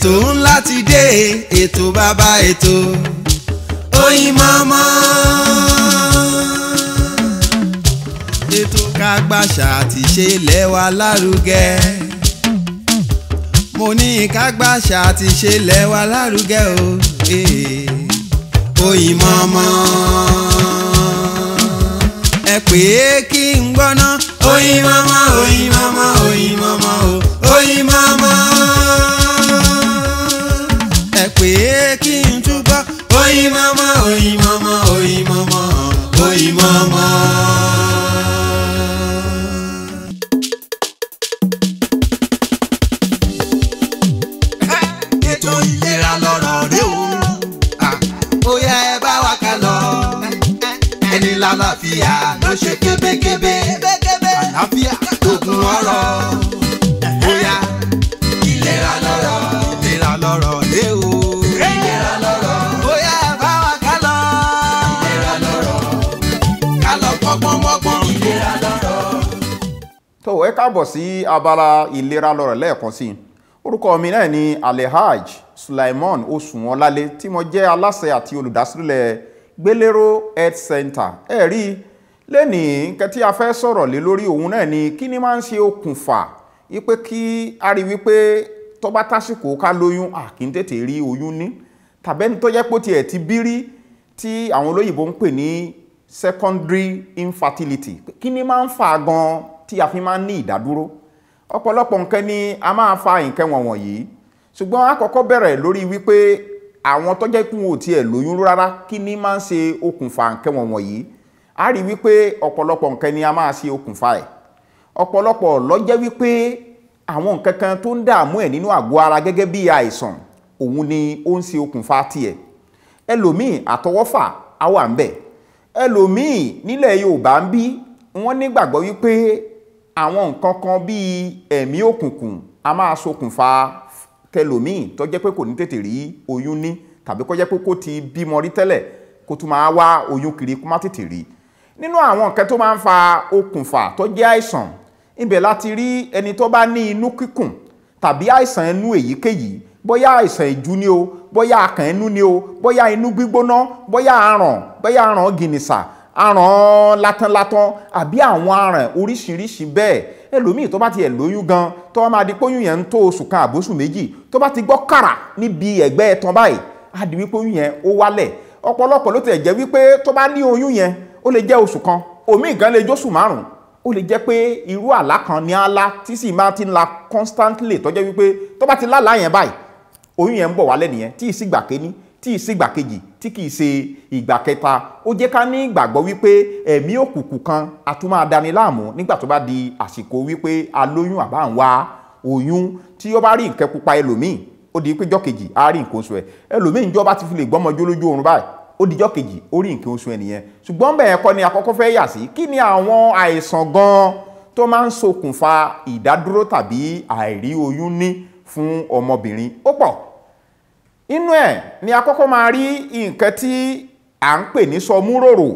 ètò ńlá ti dé ètò bàbá ètò Oyinmomo. ètò kágbàṣà àti ṣe lẹ́wà lárugẹ mo ní kágbàṣà àti ṣe lẹ́wà lárugẹ o eh. Oyinmomo. ẹ pè é kí n gbọ́ná Oyinmomo Oyinmomo Oyinmomo o Oyinmomo. ẹ pè é kí n túbọ̀ Oyinmomo Oyinmomo Oyinmomo Oyinmomo. ètò ìlera lọ́rọ̀ rẹ o. ó yá ẹ bá wa ká lọ. ẹni lálàáfíà ló ṣe kébékébé. àlàáfíà lóògùn ọrọ̀. ó yá ìlera lọ́rọ̀ ìlera lọ́rọ̀ rẹ o. ìlera lọ́rọ̀. ó yá ẹ bá wa ká lọ. ìlera lọ́rọ̀. ká lọ gbọ́ngbọ́n mọ́gbọ́n. ìlera lọ́rọ̀. tó ẹ káàbọ̀ sí abala ìlera lọ́rọ̀ lẹ́ẹ̀kan sí i orúkọ mi náà ni alehaj sulaimon osunwọlálé tí mo jẹ́ aláṣẹ àti olùdásílẹ̀ gbélérò health center ẹ rí i lẹ́nìí nǹkan tí a fẹ́ sọ̀rọ̀ lé lórí òun náà ni kí ni máa ń ṣe okùnfà wípé kí a rí wípé tó bá tásìkò ká lóyún à kí n tètè rí oyún ní tàbẹ́ni tó jẹ́ pé ó tiẹ̀ ti bí rí tí àwọn olóyìnbó ń pè ní secondary infertility kí ni máa ń fà gan tí a fi máa ń ní ìdádúró ọ̀pọ̀lọpọ̀ nǹkan ni a máa fa nǹkan wọ̀nyí ṣùgbọ́n a kọ́kọ́ bẹ̀rẹ̀ lórí wípé àwọn tó jẹ́ kún ò tiẹ̀ lóyún rárá kí ni máa ń ṣe okùnfà nǹkan wọ̀nyí a rí wípé ọ̀pọ̀lọpọ̀ nǹkan ni a máa ṣe okùnfà ẹ̀ ọ̀pọ̀lọpọ̀ ló jẹ́ wípé àwọn nǹkan kan tó ń dààmú ẹ̀ nínú àgọ́ ara gẹ́gẹ́ bí àìsàn òun ni ó ń ṣe okùnfà tiẹ̀ ẹlòmíì àtọwọ́fà á wà ń bẹ̀ ẹlòmíì nílẹ̀ Yorùbá ń bí wọ́n nígbàgbọ́ wípé àwọn nǹkan kan bíi ẹ̀mí òkùnkùn a máa ṣokùnfà tẹlòmíì tó jẹ́ pé kò ní tètè rí oyún ní tàbí kó jẹ́ pé kó ti bímọ rí tẹ́lẹ̀ kó tún máa wá oyún kiri kó má tètè rí nínú àwọn nǹkan tó máa ń fa okùnfà tó jẹ́ àìsàn ibẹ̀ láti rí ẹni tó bá ní inú kíkùn tàbí àìsàn inú èyíkéyìí bóyá àìsàn ìjú ni o bóyá akàn inú ni o bóyá inú gbígbóná bóyá aràn bóyá aràn gìnìsà aràn látanlátan àbí àwọn aràn oríṣiríṣi bẹ́ẹ̀ ẹlòmíì tó bá tiẹ̀ lóyún gan tó bá máa di póyún yẹn ń tó oṣù kan àbóṣù méjì tó bá ti gbọ́ kàrà níbi ẹ̀gbẹ́ ẹ̀tàn báyìí á di wípé oyún yẹn ó wálẹ̀ ọ̀pọ̀lọpọ̀ ló tiẹ̀ jẹ́ wípé tó bá ní oyún yẹn ó lè jẹ́ oṣù kan òmíì gan lè jóṣù márùn ó lè jẹ́ pé irú àlá kan ní àlá tí sì máa ti ń la constantly tó jẹ́ wípé tó bá ti lálàá yẹn báyìí oyún yẹn ń bọ̀ wálẹ̀ nìyẹn tí ì sí gbà kéní tí ì sí ìgbà kejì tí kì í ṣe ìgbà kẹta ó jẹ́ ká ní ìgbàgbọ́ wípé ẹ̀mí òkùnkùn kan a tún máa dani láàmú nígbà tó bá di àsìkò wípé a lóyún àbá ń wá oyún tí ó bá rí nǹkan pupa ẹlòmíì ó di péjọ kejì á rí nǹkan oṣù ẹ ẹlòmíì ń jọ bá ti fi lè gbọ́mọjó lójú oorun báyìí ó dijọ́ kejì ó rí nǹkan oṣù ẹ nìyẹn ṣùgbọ́n bẹ́ẹ̀ kọ́ ni àkọ́kọ́ fẹ́ yà sí kí ni àwọn àìsàn gan tó máa ń ṣokùnfà ìdádúró tàbí àìrí oyún ní fún ọmọbìnrin ó pọ̀ inú ẹ̀ ni a kọ́kọ́ máa rí nǹkan tí à ń pè ní sọmúròrò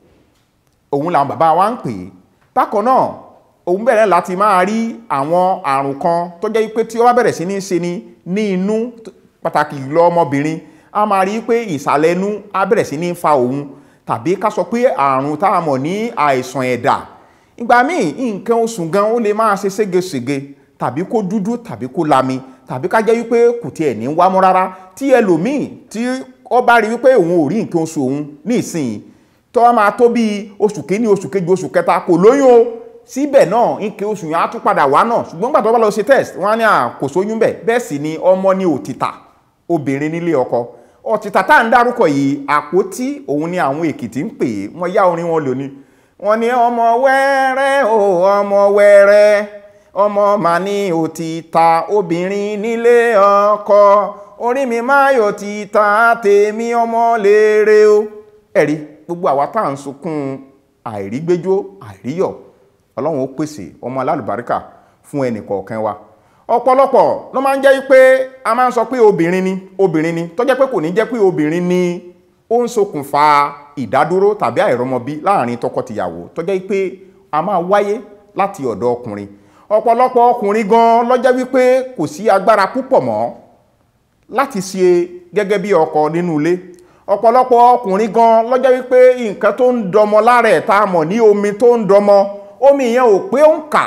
òun làwọn bàbá wa ń pè é bákan náà òun bẹ̀rẹ̀ láti máa rí àwọn àrùn kan tó jẹ́ pé tí ó bá bẹ̀rẹ̀ sí ní ṣe ni ní inú pàtàkì lọ ọmọbìnrin a máa rí pé ìsàlẹ̀ inú á bẹ̀rẹ̀ sí ní fa òun tàbí ká sọ pé àrùn tá a mọ̀ ní àìsàn ẹ̀dà ìgbà míì nǹkan oṣù gan ó lè máa ṣe ségesège tàbí kó dúdú tàbí kó lami tàbí ká jẹ́ wípé kò tiẹ̀ ní wá mọ́ rárá tí ẹlòmíì tí ó bá rí wípé òun ò rí nǹkan oṣù òun ní ìsìn tó wá máa tó bíi oṣù kìíní oṣù kejì oṣù kẹta kò lóyún o síbẹ̀ náà nǹkan oṣù yẹn á tún padà wá náà ṣùgbọ́n gbà tó bá lọ ṣe test wọ́n á ní kò sóyún bẹ̀ bẹ́ẹ̀ sì ni ọmọ ní òtítà obìnrin nílé ọkọ òtítà tá à ń dárúkọ yìí àpótí òun ni àwọn èkìtì ń pè é wọ́n yá orin wọn lónìí wọ́n ní ọmọ wẹ́rẹ́ o ọmọ wẹ́rẹ́ ọmọ mà ní òtítà obìnrin nílé ọkọ orí mi máa yọ títà tèmi ọmọ léèrè o ẹ̀rí gbogbo àwa tá à ń sunkún àìrígbéjó àìríyọ̀ ọlọ́run ó pèsè ọmọ alálùbáríkà fún ẹnì kọ̀ọ̀kan wa ọ̀pọ̀lọpọ̀ ló máa ń jẹ́ pé a máa ń sọ pé obìnrin ni obìnrin ni tó jẹ́ pé kò ní jẹ́ pé obìnrin ni ó ń ṣokùnfà ìdádúró tàbí àìrọ́mọbí láàrin tọkọtìyàwó tó jẹ́ pé a máa wáyé láti ọ̀dọ̀ ọkùnrin ọ̀pọ̀lọpọ̀ ọkùnrin gan ló jẹ́ wípé kò sí agbára púpọ̀ mọ́ láti ṣe gẹ́gẹ́ bí ọkọ nínú ilé ọ̀pọ̀lọpọ̀ ọkùnrin gan lọ́jọ́ wípé nǹkan tó ń dọmọ lára ẹ̀ tá a mọ̀ ní omi tó ń dọmọ omi yẹn ò pé ó ń kà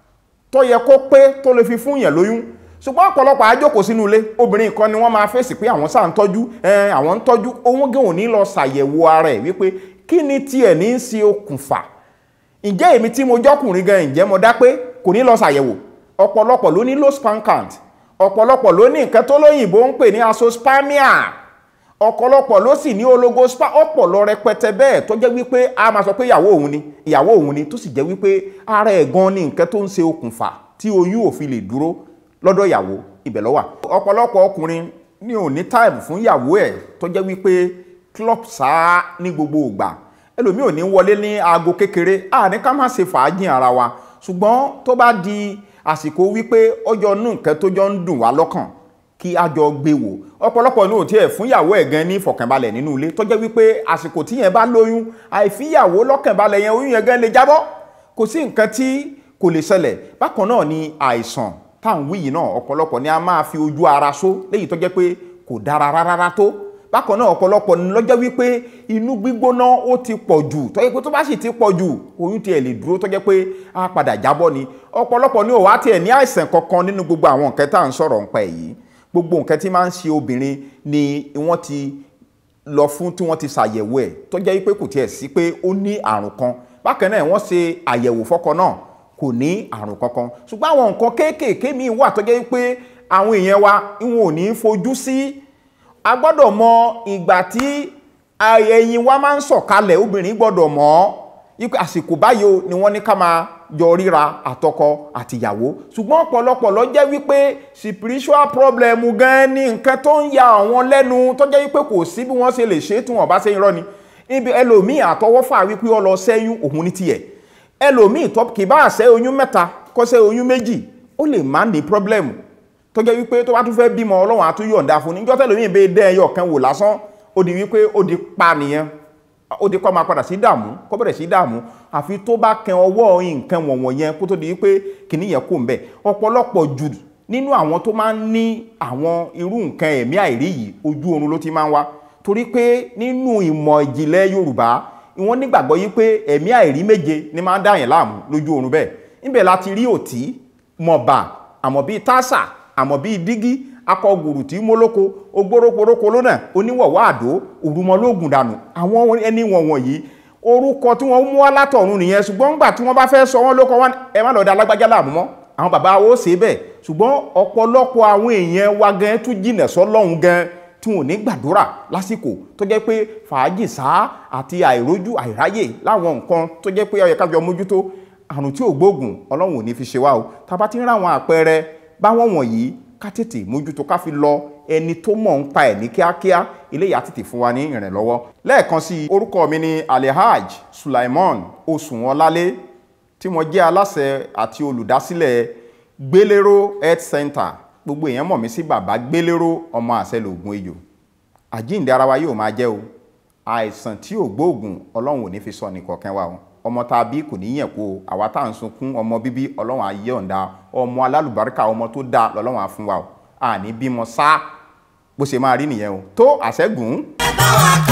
tó yẹ kó pé tó lè fi fún yẹn lóyún ṣùgbọ́n ọ̀pọ̀lọpọ̀ àjókòó sínú ilé obìnrin kan ni wọ́n máa fèsì pé àwọn sáà ń tọ́jú ẹ̀ àwọn ń tọ́jú òun gan ò ní lọ ṣàyẹ̀wò ara ẹ̀ wípé kí ni tiẹ̀ ní í ṣe okùnfà ǹjẹ́ èmi tí mo jọ́kùnrin gan ǹjẹ́ mo dá pé kò ní lọ ṣàyẹ̀wò ọ̀pọ̀lọpọ̀ ló ní low sperm count ọ̀pọ̀lọpọ̀ ló ní nǹkan tó lóyìnbó ń pè ní azoospermia ọ̀pọ̀lọpọ̀ ló sì ní oligospa ọ̀pọ̀lọ rẹpẹtẹ bẹ́ẹ̀ tó jẹ́ wípé a máa sọ pé ìyàwó òun ni ìyàwó òun ni tó sì jẹ́ wípé ara ẹ̀ gan ni nǹkan tó ń ṣe okùnfà tí oyún ò fi lè dúró lọ́dọ̀ ìyàwó ibẹ̀ ló wà ọ̀pọ̀lọpọ̀ ọkùnrin ní ò ní táìmù fún ìyàwó ẹ̀ tó jẹ́ wípé club sáá ní gbogbo ìgbà ẹlòmíì ò ní wọlé ní aago kékeré a ní ká má ṣe fàájì ara wa ṣùgbọ́n tó bá di àsìkò wípé ọjọ́ nù nǹkan tó jọ ń dùn wá lọ́kàn kí a jọ gbé wò ọ̀pọ̀lọpọ̀ ní òtí ẹ̀ fún ìyàwó ẹ̀ gan ní ìfọ̀kànbalẹ̀ nínú ilé tó jẹ́ wípé àsìkò tí yẹn bá lóyún àìfíyàwó lọ́kànbalẹ̀ yẹn oyún yẹn gan lè jábọ́ kò sí nǹkan tí kò lè ṣẹlẹ̀ bákan náà ni àìsàn tá à ń wí yìí náà ọ̀pọ̀lọpọ̀ ni a máa fi ojú ara só léyìí tó jẹ́ pé kò dára rárá tó bákan náà ọ̀pọ̀lọpọ̀ ni lọ́jọ́ wípé inú gbígbóná ó ti pọ̀ jù tó jẹ́ pé tó bá sì ti pọ̀ jù oyún tiẹ̀ lè dúró tó jẹ́ pé á padà jábọ́ ni ọ̀pọ̀lọpọ̀ ni ò wá tiẹ̀ ní àìsàn kankan nínú gbogbo àwọn nǹkan tá à ń sọ̀rọ̀ nípa èyí gbogbo nǹkan tí máa ń ṣe obìnrin ni wọ́n ti lọ fún tí wọ́n ti ṣàyẹ̀wò ẹ̀ tó jẹ́ wípé kò tiẹ̀ sí pé ó ní àrùn kan bákan náà wọ́n ṣe àyẹ̀wò fọ́kọ náà kò ní àrùn kankan ṣùgbọ́n àwọn nǹkan kéékèèké míì wà tó jẹ́ wípé àwọn èèyàn wa wọn ò ní fojú sí a gbọ́dọ̀ mọ ìgbà tí ẹyin wa máa ń sọ̀kalẹ̀ obìnrin gbọ́dọ̀ mọ̀ ọ́ àsìkò báyìí o ni wọ́n ní ká máa jọ ríra àtọkọ àtìyàwó ṣùgbọ́n ọ̀pọ̀lọpọ̀ ló jẹ́ wípé spiritual problem gan ni nǹkan tó ń ya àwọn lẹ́nu tó jẹ́ wípé kò sí bí wọ́n ṣe lè ṣe tí wọ́n bá ṣe irọ́ ni ibi ẹlòmíì àtọwọ́fà wípé ó lọ ṣẹ́yún òun ní tiẹ̀ ẹlòmíì tó kì bá ṣẹ́ oyún mẹ́ta kó ṣẹ́ oyún méjì ó lè má ní problem tó jẹ́ wípé tó bá tún fẹ́ bímọ ọlọ́run á tún yọ̀ǹda fún níjọ́ tẹ́lòmíì bẹ́ẹ̀ dẹ́ ẹyọ kan wò lásán ó di wípé ó di pa nìyẹn ó di kọ́ máa padà sí dààmú kó bẹ̀rẹ̀ sí dààmú àfi tó bá kẹ ọwọ́ nǹkan wọ̀nwọ̀n yẹn kó tó di wípé kìíní yẹn kò ń bẹ̀ ọ̀pọ̀lọpọ̀ jù nínú àwọn tó máa ń ní àwọn irú nǹkan ẹ̀mí àìrí yìí ojú oorun ló ti máa ń wá torí pé nínú ìmọ̀ ìjìnlẹ̀ Yorùbá wọ́n nígbàgbọ́ yìí pé ẹ̀mí àìrí méje ni máa ń dá yẹn láàmú lójú oorun bẹ́ẹ̀ níbẹ̀ láti rí òtí mọ̀bà àmọ́ bíi tásà àmọ́ bíi dígí akọgùrù tí mólóko ogbóróporoko lónà oníwọ̀wọ́ àdó òrùmọlógún dànù àwọn ẹni wọ̀nwọ̀n yìí orúkọ tí wọ́n mú wá látọ̀run nìyẹn ṣùgbọ́n nígbà tí wọ́n bá fẹ́ sọ wọ́n lóko wọn ẹ má lọ da alágbájá láàmú mọ́ àwọn bàbá wo ṣe bẹ́ẹ̀ ṣùgbọ́n ọ̀pọ̀lọpọ̀ àwọn èèyàn wa gan tún jìnà sọ́lọ́hun gan tí wọn ò ní gbàdúrà lásìkò tó jẹ́ pé fàájì sáà àti àìrójú àìráyè láwọn nǹkan tó jẹ́ pé ó yẹ ká jọ mójútó àrùn tí ò gbóògùn ọlọ́run ò ní fi ṣe wá o tá a bá ti ń ráwọn àpẹẹrẹ báwọn wọ̀nyí ká tètè mójútó ká fi lọ ẹni tó mọ̀ ń pa ẹ̀ ní kíákíá eléyà tètè fún wa ní ìrànlọ́wọ́. lẹ́ẹ̀kan sí i orúkọ mi ni alehaj sulaimon oṣùwọ̀nlálé tí mo jẹ́ aláṣẹ àti olùdásílẹ̀ gbélérò health center gbogbo èèyàn mọ̀ mí sí bàbá gbélérò ọmọ àṣẹ lògùn ejò àjíǹde ara wa yóò máa jẹ́ o àìsàn tí ò gbóògùn ọlọ́run ò ní fi sọ nìkọ̀ọ̀kan wa o ọmọ tá a bí kò ní yẹn kó o àwa tá à ń sunkún ọmọ bíbí ọlọ́run á yọ̀ǹda ọmọ alálùbáríkà ọmọ tó dáa lọ́lọ́run á fún wa o àní bímọ sá bó ṣe máa rí nìyẹn o tó àṣẹ́gun. ẹ bá wa